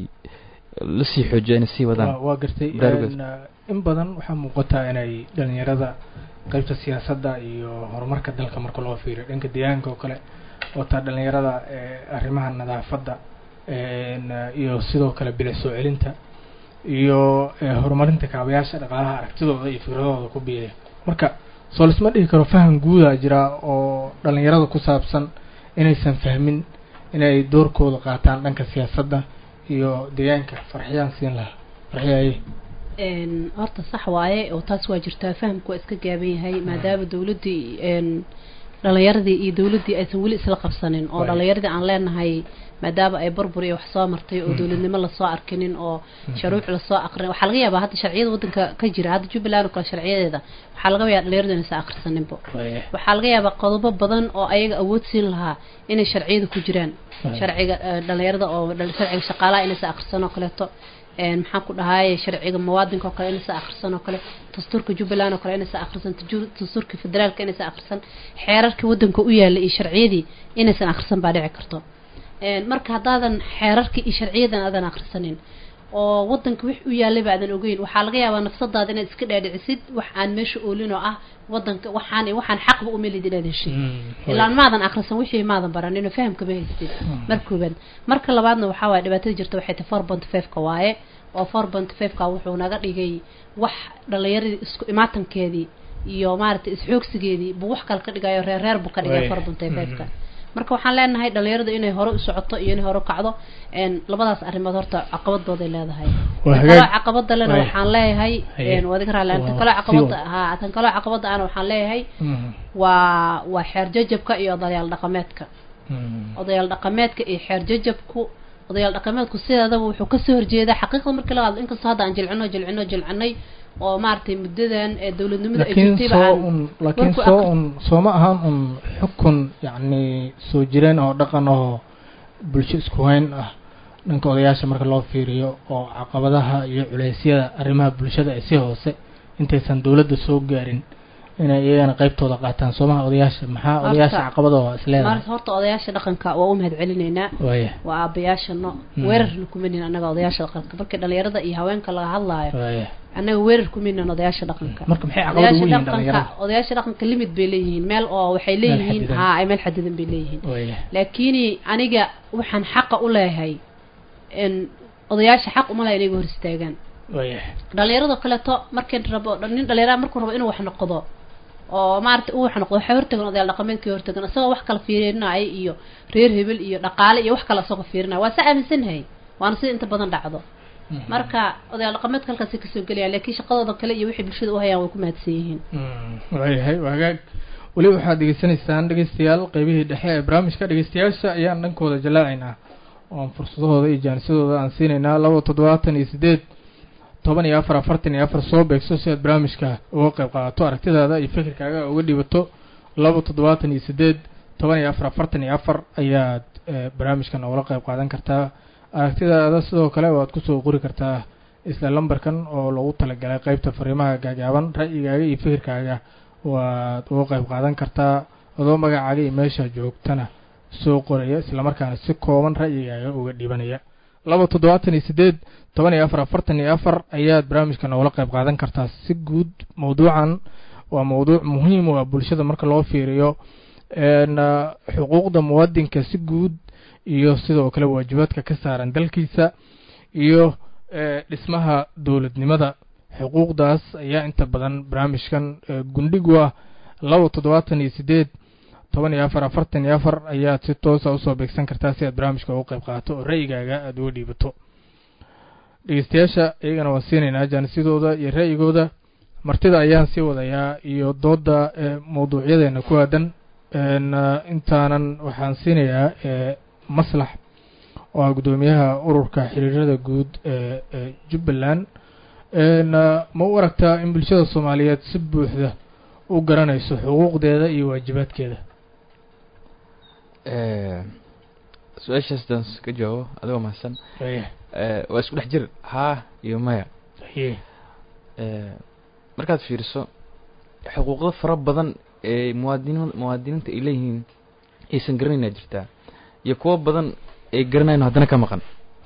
B: lasii xoojiyo inay sii wadaan
A: waa waa gartay
B: Dargaas.
A: Een, uh, in badan waxaa muuqataa inay dhalinyarada qaybta siyaasadda iyo horumarka dalka marka loo fiiriyo dhanka deegaanka oo kale wataa dhalinyarada eh, arrimaha nadaafadda een, uh, iyo sidoo kale bilic soo celinta iyo eh, horumarinta kaabayaasha dhaqaalaha aragtidooda iyo fikradooda ku biiriya marka soo lisma dhihi karo faham guudaa jira oo dhalinyarada ku saabsan inaysan fahmin inay doorkooda qaataan dhanka siyaasadda iyo deegaanka farxiyaan siin lahaa farxiyaye
C: een horta sax waaye oo taas waa jirtaa fahamku waa iska gaaban yahay maadaama dawladdii een dhalinyaradii iyo dawladdii aysan weli isla qabsanin oo
A: Waayo.
C: dhalinyaradii aan leenahay maadaama ay burbur iyo wax soo martay oo
A: Mm.
C: dawladnimo lasoo arkinin oo
A: Mhm.
C: sharuuc lasoo aqrin waxaa laga yaabaa hadda sharciyada waddanka ka jira hadda jubbaland oo kale sharciyadeeda waxaa laga yaabaa dhalinyaradu inaysan akhrisaninbo waxaa laga yaabaa qodobo badan oo ayaga awood siin lahaa inay sharciyada ku jiraan
A: Waayo.
C: sharciga eh, dhalinyarada oo dhal- sharciga shaqaalaha inaysan akhrisan oo kaleeto een maxaan ku dhahaye sharciga muwaadinka oo kale inaysan akhrisan oo kale dastuurka jubbaland oo kale inaysan akhrisan taju- dastuurka federaalka inaysan akhrisan xeerarka waddanka u yaalla iyo sharciyadii inaysan akhrisan baa dhici karto een marka haddaadan xeerarka iyo sharciyadan aadan akhrisanin oo waddanka wix u yaallay ba aadan ogeyn waxaa laga yaabaa nafsadaada inaad iska dhaadhicisid wax aan meesha oolin oo ah waddanka waxaan waxaan xaqba u melid inaad heshid ilaan maadan akhrisan wixii maadan baranin fahamka ma haystid mar koobaad marka labaadna waxaa waaye dhibaatada jirta waxay tahay four point five-ka waaye oo four point five-ka wuxuu naga dhigay wax dhalinyaradii isku imaatankeedii iyo maaragtay isxoogsigeedii buu wax kale ka dhigayo reer reer buu ka dhigay
A: Way.
C: four point five-ka marka waxaan leenahay dhalinyaradu inay hore u socoto iyo inay hore u kacdo een labadaas arrimood horta caqabadooday leedahay
A: Waa
C: tan
A: hagaag.
C: kaloo caqabada lena
A: Way.
C: waxaan leeyahay
A: Haye.
C: een waad iga raalli tan
A: Waa
C: kaloo
A: sii
C: caqabada
A: wad.
C: ha tan kaloo caqabada ana waxaan leeyahay
A: Mhm.
C: waa waa xeer jajabka iyo odayaal dhaqameedka
A: Mhm.
C: odayaal dhaqameedka iyo xeer jajabku odayaal dhaqameedku sideedaba wuxuu kasoo horjeedaa xaqiiqda markii laga hadlo inkastoo hadda aan jilcino jilcino jilcinay oo maaragtay muddadan ee dowladnimada ay
A: laakiin
C: jirtayba
A: soo
C: aan
A: un laakiin
C: warku
A: soo
C: aqri-
A: un sooma ahaan un xukun yacni soo jireen oo dhaqan oo bulsho isku hayn ah dhanka odayaasha marka loo fiiriyo oo caqabadaha iyo culeysyada arrimaha bulshada ee si hoose intaysan dowladda soo gaarin inay iyagana qaybtooda qaataan soomaha odayaasha maxaa
C: Horta-
A: odayaasha caqabadooda is leedahay
C: maarata horta odayaasha dhaqanka waa u mahad celinaynaa
A: waaya
C: waa aabayaashano
A: Mm.
C: weerarna kumanin annaga odayaasha dhaqanka markii dhalinyarada iyo haweenka laga hadlaayo
A: waaya
C: annaga weerar kuminan odayaasha dhaqanka
A: marka maxay caqabad
C: odayaasha
A: ugu yihiin
C: dhaqanka
A: dhalinyarada
C: odayaasha dhaqanka limit bay leeyihiin meel oo waxay leeyihiin
A: xadidan.
C: haa ay meel xadidan bay leeyihiin
A: waaya
C: laakiin aniga waxaan xaqa u leeyahay in odayaasha xaq uma laha inay iga hor istaagaan
A: waaya
C: dhalinyarado kaleeto markii rabo nin dhalinyara markuu rabo inuu wax noqdo oo maaragtay uu wax noqdo waxay hortagan odayaal dhaqameedkii hortagan isagoo wax kala fiirinaya iyo reer hebel iyo dhaqaale iyo wax kale isagoo fiirinaya waa sa aaminsanahay waana sida inta badan dhacdo marka odayaal dhaqameedka halkaasay kasoo gelayaan laakiin shaqadooda kale iyo wixii bulshada u hayaan way ku mahadsan yihiin
A: waayahay waa hagaag weli waxaad degeysanaysaan dhegeystayaal qeybihii dhexe ee barnaamijka dhegeystayaasha ayaan dhankooda jalaacaynaa oon fursadahooda iyo jaanisadooda aan siinaynaa laba toddobaatan iyo sideed toban iyo afar afartan iyo afar soo beegso si aad barnaamijka uga qayb qaadato aragtidaada iyo fikirkaaga uga dhibato laba toddobaatan iyo sideed toban iyo afar afartan iyo afar ayaad eh, barnaamijkan ugala qayb qaadan kartaa aragtidaada sidoo kale waad kusoo qori kartaa isla lambarkan oo loogu talagalay qeybta fariimaha gaagaaban ra'yigaaga iyo fikirkaaga waad uga qayb qaadan kartaa adoo magacaaga iyo meesha joogtana soo qoraya islamarkaana si kooban ra'yigaaga uga dhibanaya laba toddobaatan iyo sideed toban iyo afar afartan iyo afar ayaad barnaamijkan ugala qayb qaadan kartaa si guud mawduucan waa mawduuc muhiim u ah bulshada marka loo fiiriyo een, ah, xuquuqda muwaadinka si guud iyo sidoo kale waajibaadka ka saaran dalkiisa iyo eh, dhismaha dowladnimada xuquuqdaas ayaa inta badan barnaamijkan eh, gundhigu ah laba toddobaatan iyo sideed toban iyo afar afartan iyo afar ayaad si toosa usoo beegsan kartaa si aad barnaamijka uga qayb qaadato oo ra'yigaaga aada uga dhiibato dhegeystayaasha iyagana waan siinaynaa jaanisyadooda iyo ra'yigooda martida ayaan sii wadayaa iyo dooda ee mawduucyadeena ku aadan intaanan waxaan siinayaa maslax oo ah guddoomiyaha ururka xiriirada guud ee jubbaland ma u aragtaa in bulshada soomaaliyeed si buuxda u garanayso xuquuqdeeda iyo waajibaadkeeda
B: su-aashaas daan ka jawaabo adigoo mahadsan waa isku dhex jir haa iyo maya markaad fiiriso xuquuqdo fara badan ee muwaadin muwaadiniinta ay leeyihiin aysan garanayna jirtaa iyo kuwo badan ay garanayno haddana ka maqan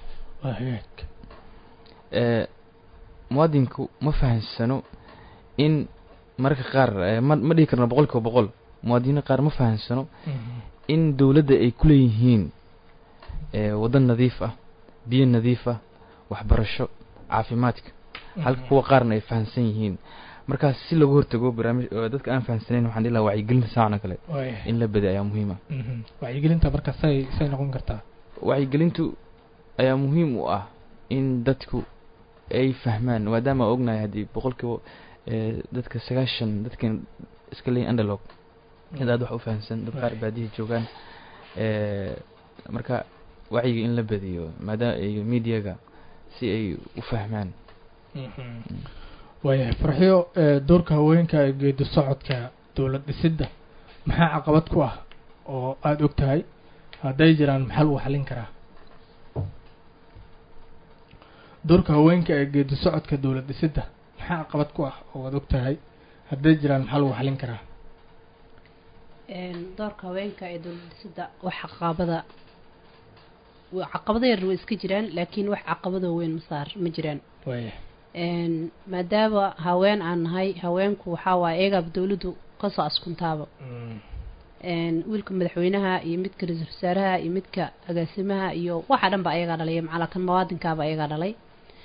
B: muwaadinku ma fahansano in mararka qaar ma ma dhihi karno boqol kiiba boqol muwaadiniin qaar ma fahansano in dowladda ay ku leeyihiin waddan nadiif ah biyo nadiif ah waxbarasho caafimaadka halka kuwa qaarna ay fahansan yihiin markaas si lagu hortago barnaamij dadka aan fahansanayn waxaan dhihi lahaa wacyigelinta saacan oo kale in la bada ayaa muhiim ah
A: wacyigelinta marka say say noqon kartaa
B: wacyigelintu ayaa muhiim u ah in dadku ay fahmaan maadaama ognahay haddii boqolkiiba dadka sagaashan dadkan iska leeyihin underlog cid aad wax u fahamsan dad qaar baadihi joogaan marka wacyiga in la badiyo maadaama iyo mediaga si ay u fahmaan
A: waayahay farxiyo doorka haweenka ee geedi socodka dowlad dhisidda maxaa caqabad ku ah oo aada og tahay hadday jiraan maxaa lagu xallin karaa doorka haweenka ee geedi socodka dowlad dhisidda maxaa caqabad ku ah oo aada og tahay hadday jiraan maxaa lagu xallin karaa
C: doorka haweenka ee dowlad dhisidda wax caqabada caqabado yar way iska jiraan laakiin wax caqabadoo weyn masaar ma jiraan
A: waaya
C: maadaama haween aan nahay haweenku waxaa waaye eegaaba dowladdu kasoo askuntaaba wiilka madaxweynaha iyo midka ra-iisul wasaaraha iyo midka agaasimaha iyo waxa dhan ba ayagaa dhalay macala kan muwaadinkaaba ayagaa dhalay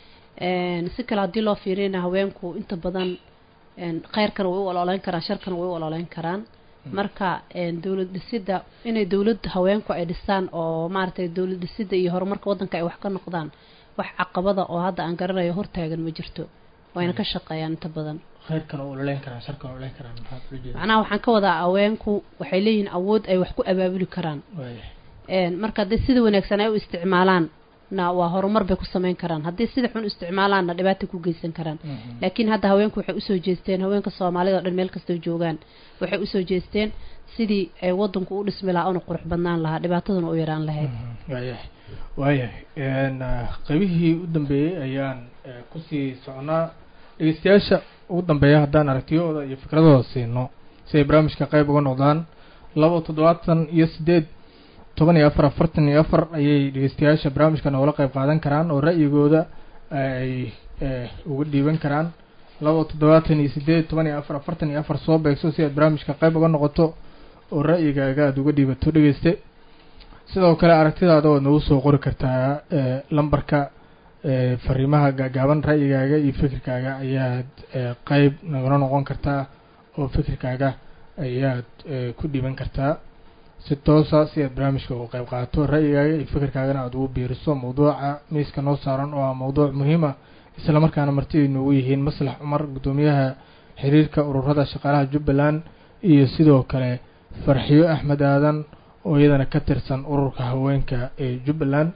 C: si kale haddii loo fiiriyana haweenku inta badan kheyrkana way u ololeyn karaan sharkana way u ololeyn karaan marka dowlad dhisidda inay dowlad haweenku ay dhistaan oo maaragtay dowlad dhisidda iyo horumarka waddanka ay wax ka noqdaan wax caqabada oo hadda aan garanayo hortaagan ma jirto wayna ka shaqeeyaan inta badan
A: kheyrkana u ololeyn karaan sharkana ololeyn karaan maxaad ula jeeda
C: macnaha waxaan ka wadaa haweenku waxay leeyihiin awood ay wax ku abaabuli karaan
A: waaya
C: marka haddii sida wanaagsan ay u isticmaalaan na waa horumar bay ku sameyn karaan haddii sida xun u isticmaalaanna dhibaatay ku geysan karaan laakiin hadda haweenku waxay usoo jeesteen haweenka soomaalida o dhan meel kastoo joogaan waxay usoo jeesteen sidii ay waddanku u dhismi lahaa una qurux badnaan lahaa dhibaataduna u yaraan lahayd
A: waayahay waayahay qaybihii u dambeeyey ayaan kusii soconaa dhegeystayaasha ugu dambeeya haddaan aragtiyahooda iyo fikradooda siino si ay barnaamijka qayb uga noqdaan laba toddobaatan iyo siddeed toban iyo afar afartan iyo afar ayay dhegeystayaasha barnaamijka noogala qayb qaadan karaan oo ra'yigooda ay uga dhiiban karaan laba toddobaatan iyo siddeed toban iyo afar afartan iyo afar soo beegso si aad barnaamijka qayb uga noqoto oo ra'yigaaga aada uga dhiibato dhegeyste sidoo kale aragtidaada oad nagu soo qori kartaa lambarka fariimaha gaagaaban ra'yigaaga iyo fikirkaaga ayaad qeyb nagala noqon kartaa oo fikirkaaga ayaad ku dhiiban kartaa si toosa si aad barnaamijka uga qayb qaato ra'yigaaga iyo fikirkaagana aada ugu biiriso mawduuca miiska noo saaran oo ah mawduuc muhiima isla markaana martiday noogu yihiin maslax cumar guddoomiyaha xiriirka ururada shaqaalaha jubbaland iyo sidoo kale farxiyo axmed aadan oo iyadana ka tirsan ururka haweenka ee jubbaland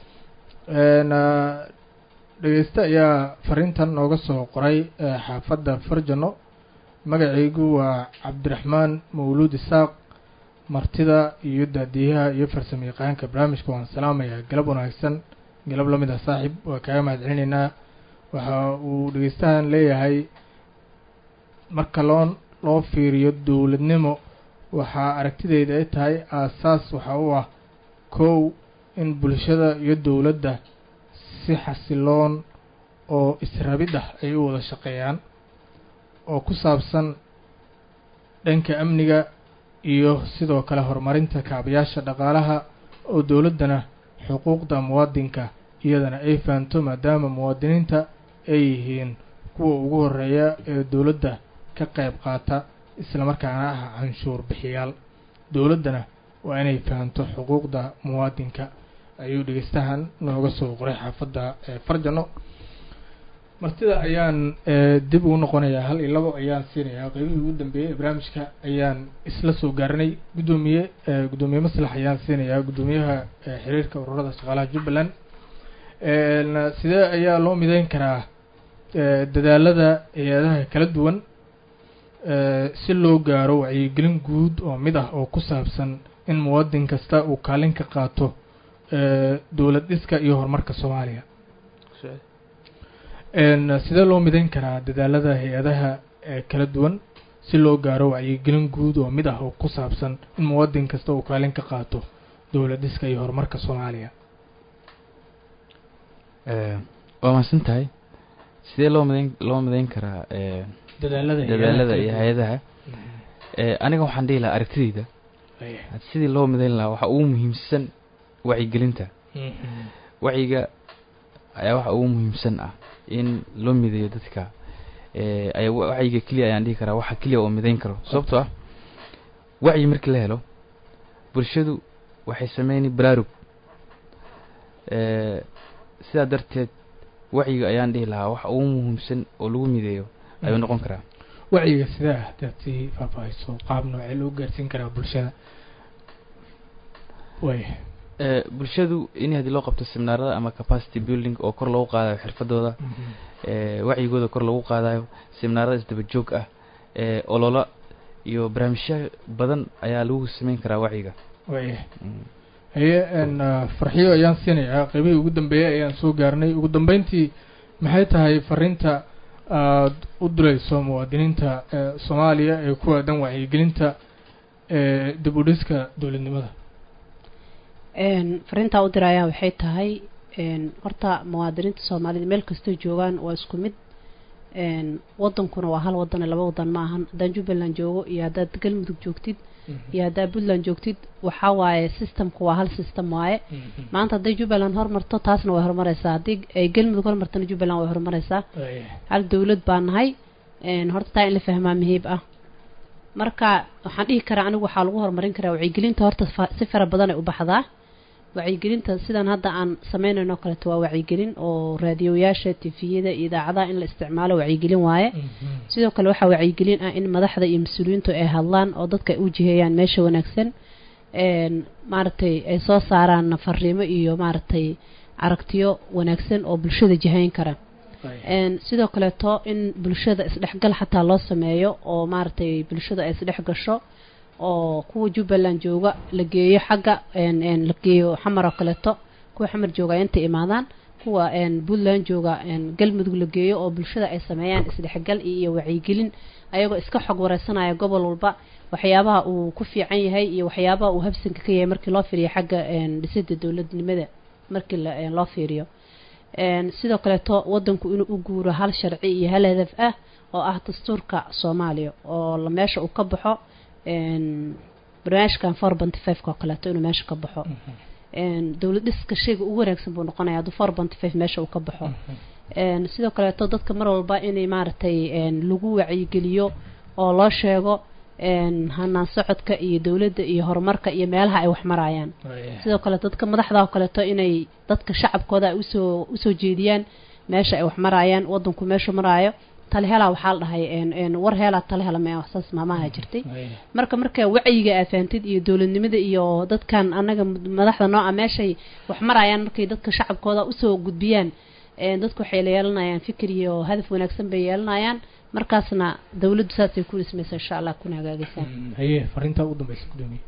A: dhegeyste ayaa fariintan nooga soo qoray xaafadda farjano magacaygu waa cabdiraxmaan mawluud isaaq martida iyo daadiyaha iyo farsamo yaqaanka barnaamijka waan salaamayaa galab wanaagsan galab la mid ah saaxiib waa kaaga mahad celinaynaa waxa uu dhegeystahan leeyahay marka loo loo fiiriyo dowladnimo waxaa aragtideyda ay tahay aasaas waxa u ah kow in bulshada iyo dowladda si xasiloon oo israbid ah ay u wada shaqeeyaan oo ku saabsan dhanka amniga iyo sidoo kale horumarinta kaabayaasha dhaqaalaha oo dowladdana xuquuqda muwaadinka iyadana ay fahanto maadaama muwaadiniinta ay yihiin kuwa ugu horeeya ee dowladda ka qayb qaata islamarkaana ah canshuur bixiyaal dowladdana waa inay fahanto xuquuqda muwaadinka ayuu dhegeystahan nooga soo qoray xaafadda farjano martida ayaan eh, dib ugu noqonayaa hal iyo labo ayaan siinayaa qeybihii ugu dambeeyey ee barnaamijka ayaan isla soo gaaranay guddoomiye eh, guddoomiye maslax ayaan siinayaa guddoomiyaha eh, xiriirka ururada shaqaalaha jubbaland En, sidee ayaa loo mideyn karaa eh, dadaalada hay-adaha kala duwan eh, si loo gaaro wacyigelin guud oo mid ah oo ku saabsan in muwadin kasta uu kaalin ka qaato eh, dowlad dhiska iyo horumarka soomaaliya En, sidee loo mideyn karaa dadaalada hay-adaha ee kala duwan si loo gaaro wacyigelin guud oo mid ah oo ku saabsan in muwadin kasta uu kaalin ka qaato dowlad dhiska iyo horumarka soomaaliya
B: Eh, waa mahadsan tahay sidee loo midayn loo midayn karaa eh,
A: dadaalada
B: dadaalada
A: kala
B: iyo
A: duwan.
B: hay-adaha Eh, aniga waxaan dhihi lahaa aragtidayda
A: Aya.
B: had sidii loo midayn lahaa waxa ugu muhiimsan wacyigelinta
A: Mhm.
B: wacyiga ayaa waxa ugu muhiimsan ah in loo mideeyo dadka Eh, ay wacyiga keliya ayaan dhihi karaa waxa keliya oo midayn karo sababtoo ah wacyi markii la helo bulshadu waxay sameyni baraarug Eh, sidaa darteed wacyiga ayaan dhihi lahaa waxa ugu muhiimsan oo lagu mideeyo ayuu noqon karaa
A: wacyiga sidaa hadaad sii faahfaahayso qaab noocee loo gaarsiin karaa bulshada way
B: Eh, bulshadu in haddii loo qabto seminaarada ama capacity building oo kor loogu qaadayo xirfadooda eh, wacyigooda kor loogu qaadayo seminaarada isdaba joog ah eh, olola iyo barnaamijyo badan ayaa lagu sameyn karaa wacyiga
A: way
B: Mm.
A: haye en farxiyo ayaan siinayaa qeybihii ugu dambeeyey ayaan soo gaarnay ugu dambeyntii maxay tahay fariinta aad u dirayso muwaadiniinta ee soomaaliya ee ku aadan wacyigelinta ee dib u dhiska dowladnimada
C: een fariintaa u dirayaa waxay tahay een horta muwaadiniinta soomaalida meel kastoo joogaan waa isku mid een wadankuna waa hal wadan ee laba wadan ma ahan haddaan jubbaland joogo iyo haddaad galmudug joogtid iyo haddaad puntland joogtid waxaa waaye systemku waa hal system waaye maanta hadday jubbaland hormarto taasna way horumareysaa haddii ay galmudug hormartana jubbaland way horumareysaa
A: Way.
C: hal dowlad baa nahay een horta taa in la fahmaa muhiib ah marka waxaan dhihi karaa anigu waxaa lagu horumarin karaa wacyigelinta horta fa- si fara badan ay u baxdaa wacyigelinta sidan hadda aan sameynayno o kaleeto waa wacyigelin oo raadiyoyaasha tifiyada iyo idaacadaha in la isticmaalo wacyigelin waaye sidoo kale waxaa wacyigelin ah in madaxda iyo mas-uuliyiintu ay hadlaan oo dadka ay u jiheeyaan meesha wanaagsan een maaragtay ay soo saaraan fariimo iyo maaragtay aragtiyo wanaagsan oo bulshada jihayn kara
A: Way.
C: een sidoo kaleeto in bulshada isdhexgal xataa loo sameeyo oo maaragtay bulshada ay isdhex gasho oo kuwa jubbaland jooga la geeyo xagga een een la geeyo xamar oo kaleeto kuwa xamar jooga ay inta imaadaan kuwa een puntland jooga een galmudug la geeyo oo bulshada ay sameeyaan isdhexgal iyo wacyigelin ayagoo iska xog wareysanaya gobol walba waxyaabaha uu ku fiican yahay iyo waxyaabaha uu habsanka ka yahay markii loo fiiriyo xagga een dhisida dowladnimada markii la een loo fiiriyo een sidoo kaleeto wadanku inuu u guuro hal sharci iyo hal hadaf ah oo ah dastuurka soomaaliya oo la meesha uu ka baxo een barnaamijkan four benty five oo kaleeto inuu meesha ka baxo een dowlad dhiska shayga ugu wanaagsan buu noqonaya hadduu four benty five meesha uu ka baxo een sidoo kaleeto dadka mar walba inay maaragtay een lagu wacyigeliyo oo loo sheego een hanaan socodka iyo dowladda iyo horumarka iyo meelaha ay wax marayaan
A: Way.
C: sidoo kale dadka madaxda oo kaleeto inay dadka shacabkooda ay usoo usoo jeediyaan meesha ay wax marayaan wadanku meeshu maraayo tale helaa waxaa la dhahay een een war helaa tale hela mee saas maamaha jirtay
A: Way.
C: marka marka wacyiga aad fahamtid iyo dowladnimada iyo dadkan anaga madaxda nooca meeshay wax marayaan markay dadka shacabkooda usoo gudbiyaan een dadku waxay la yeelanayaan fikir iyo hadaf wanaagsan bay yeelanayaan markaasna dowladdu saasay ku dhismaysa insha allah kuna hagaagaysaa
A: haye fariintaa ugu dambeysa gudoomiye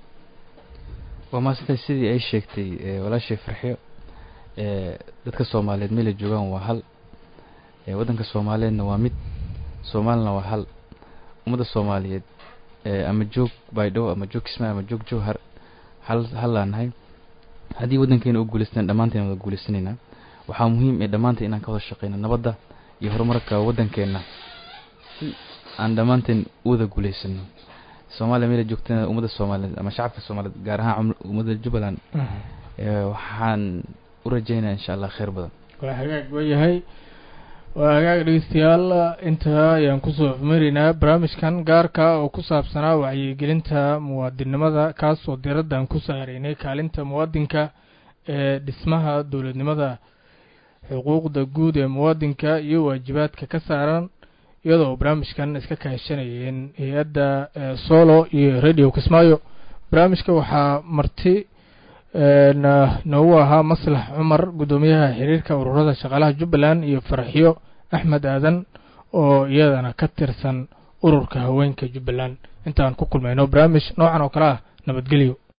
B: waa maasantay sidii ay sheegtay eh, walaashay farxiyo eh, dadka soomaaliyeed meelay joogaan waa hal eh, waddanka soomaaliyeedna waa mid soomaalina waa hal ummadda soomaaliyeed eh, ama joog baydhabo ama joog kismaayo ama joog jowhar hal hallaan nahay haddii waddankeena u guulaystaan dhammaanteen wada guulaysanaynaa waxaa muhiim ee dhammaanteen inaan ka wada shaqeyno nabadda iyo horumarka waddankeenna si aan dhammaanteen u wada guulaysano soomaaliya meela joogtana ummadda soomaaliyeed ama shacabka soomaaliyeed gaar ahaan cuml- ummadda jubbaland eh, waxaan u rajeynaya insha allah kheyr badan
A: waa hagaag waayahay waa hagaag dhegeystayaal intaa ayaan kusoo afmaraynaa barnaamijkan gaarka oo ku saabsanaa wacyigelinta muwaadinnimada kaas oo diraddan ku saaraynay kaalinta muwaadinka ee dhismaha dowladnimada xuquuqda guud ee muwaadinka iyo waajibaadka ka saaran iyadoo barnaamijkan iska kaashanayeen hay-adda solo iyo radio kismaayo barnaamijka waxaa marti noogu ahaa maslax cumar guddoomiyaha xiriirka ururada shaqaalaha jubbaland iyo farxiyo axmed aadan oo iyadana ka tirsan ururka haweenka jubbaland intaan ku kulmayno barnaamij noocan oo kale ah nabadgelyo